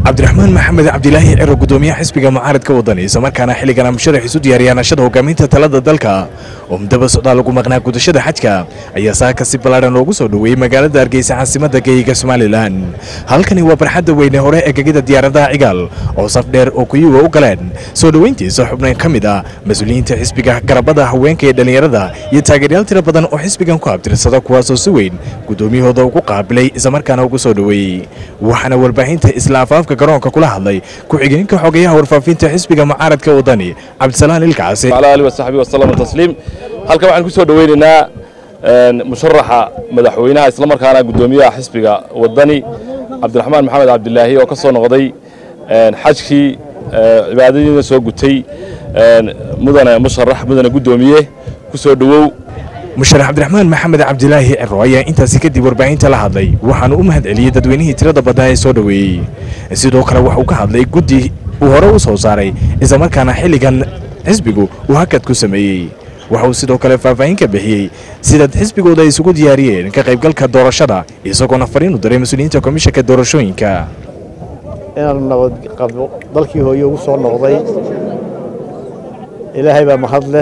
cabdiraxmaan maxamed cabdilaahi ciro gudoomiyaha xisbiga mucaaradka wadani islamarkaana xilligana musharax isu diyaariyaanashada hogaaminta talada dalka oo mudaba socdaa lagu maqnaa gudashada xajka ayaa saaka si ballaadhan loogu soo dhoweeyey magaalada hargeysa caasimada geeyiga somalilan halkani waa barxadda weyne hore ee gegida diyaaradaha cigaal oo saf dheer oo kuyuwa u galeen soo dhoweyntiisa xubnayn ka mid ah mas-uuliyiinta xisbiga garabada haweenka ee dhallinyarada iyo taageeryaal tiro badan oo xisbigan ku abtirsada kuwaasoo si weyn gudoomiyahooda ugu qaabilay islamarkaana ugu soo dhoweeyey waxaana warbaahinta isla afaafka garoonka kula hadlay ku-xigeenka xogeyaha warfaafinta xisbiga mucaaradka wadani cabdisalaan ilkacasi على آله وصحبه وسلم تسليم halka waxaan ku soo dhaweynaynaa musharaxa madaxweynaha isla markaana gudoomiyaha xisbiga wadani cabdiraxmaan maxamed cabdilaahi oo ka soo noqday xajkii cibaadadiina soo gutay mudane musharax mudane gudoomiye ku soo dhowow musharax cabdiraxmaan maxamed cabdilaahi ciro ayaa intaasi kadib warbaahinta la hadlay waxaanu u mahad celiyey dadweynihii tirada badnaa ee soo dhoweeyey sidoo kale waxuu ka hadlay guddi uu hore u soo saaray islamarkaana xilligan xisbigu uu hakad ku sameeyey waxa uu sidoo kale faahfaahin ka bixiyey sidaad xisbigooda ay isugu diyaariyeen ka qaybgalka doorashada isagoona fariin u diray mas-uuliyiinta komishanka doorashooyinka inaan nabad qabo dalkii hooye ugu soo noqday ilaahay baa mahad leh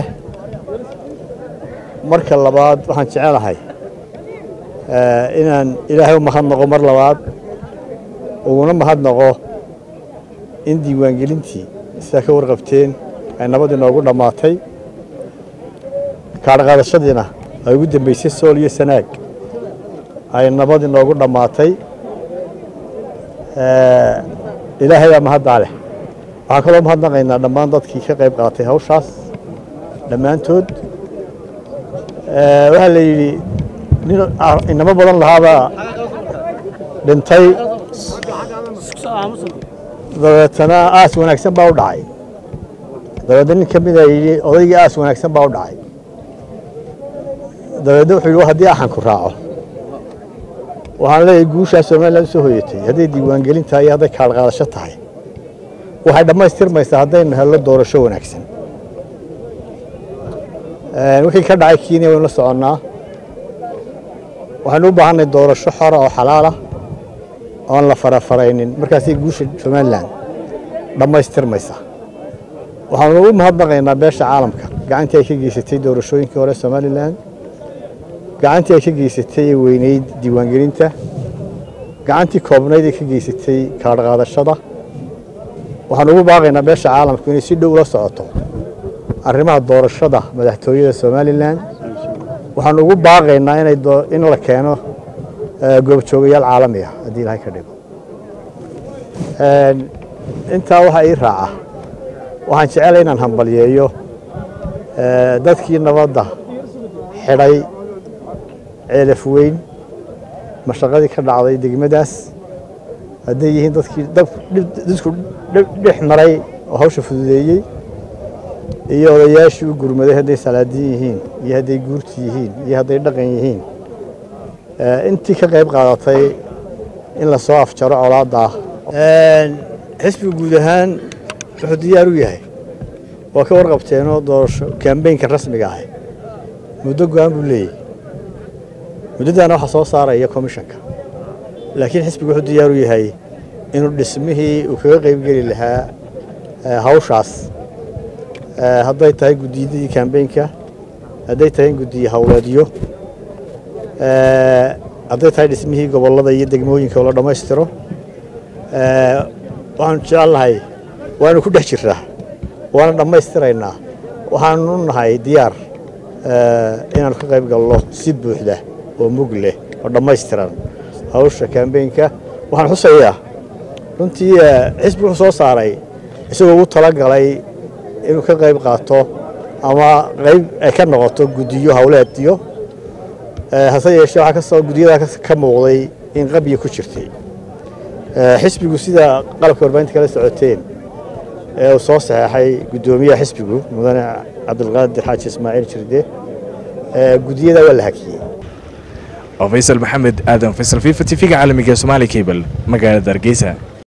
marka labaad waxaan jecelahay inaan ilaahay u mahad noqo mar labaad uguna mahad noqo in diiwaangelintii sidaa ka warqabteen ay nabad inoogu dhammaatay kaadhaqaadashadiina ay ugu dambaysay sool iyo sanaag ay nabad inoogu dhammaatay ilaahay baa mahaddaa leh waxaan kaloo mahadnaqaynaa dhammaan dadkii ka qayb qaatay hawshaas dhammaantood waxaa la yidhi nin inamo badan lahaabaa dhintay dabeetana aas wanaagsan baa u dhacay dabeedna nin ka mida yidhi odaygii aas wanaagsan baa u dhacay dabeedna wuxuu yidhi haddii axanku raaco waxaan leeyahay guushaa somalilan u soo hoyatay hadday diiwaangelin tahay iyo hadday kaadhqaadasho tahay waxay dhammaystirmaysaa haddaynu hello doorasho wanaagsan wixii ka dhacay kenya waynu la soconnaa waxaynu u baahanay doorasho xora oo xalaala oon la farafaraynin markaasay guusha somalilan dhammaystirmaysaa waxaanu u mahadnaqaynaa beesha caalamka gacantii ay ka geysatay doorashooyinkii hore somalilan gacantii ay ka geysatay ee weyneyd diiwaangelinta gacantii koobnayd ee ka geysatay kaadhqaadashada waxaanu ugu baaqaynaa beesha caalamku inay si dhow ula socoto arrimaha doorashada madaxtooyada somalilan waxaanu ugu baaqaynaa in la keeno goobjoogayaal caalami ah haddii ilahay ka dhigo intaa waxaa ii raaca waxaan jecelahay inaan hambalyeeyo dadkii nabadda xidhay ceelaf weyn mashaqadii ka dhacday degmadaas hadday yihiin dadkii dadku dhex maray oo hawsha fududeeyey iyo odayaashii u gurmaday hadday salaadiin yihiin iyo hadday guurti yihiin iyo hadday dhaqan yihiin intii ka qayb qaadatay in la soo afjaro colaadda ah xisbiga guud ahaan wuxuu diyaar u yahay waa ka warqabteenoo doorasho kambeynka rasmiga ah muddo go-aan buu leeyahy muddadaana waxaa soo saaraya komishanka laakiin xisbigu wuxuu diyaar u yahay inuu dhismihii uu kaga qaybgeli lahaa hawshaas hadday tahay guddiyadii kambeynka hadday tahay in guddiye howleedyo hadday tahay dhismihii gobollada iyo degmooyinka oo la dhammaystiro waxaanu jecelnahay waanu ku dhex jirnaa waana dhammaystiraynaa waxaanu nahay diyaar inaanu ka qayb galno si buuxda oo mug leh oo dhammaystiran hawsha kambeynka waxaan xusayaa runtii xisbi wuxuu soo saaray isagoo ugu talagalay inuu ka qayb qaato ama qayb ay ka noqoto guddiyo howleedyo hase yeeshee waxaa kasoo guddiyadaa ka muuqday in qabya ku jirtay xisbigu sida qalabka warbaahinta kala socoteen ee uu soo saxeexay guddoomiyaha xisbigu mudane cabdilqaadir xaaji ismaaciil jirde guddiyadaa waa la hakiyey faysal maxamed aadan faysal fifa t v-ga caalamiga somaali cable magaalada hargeysa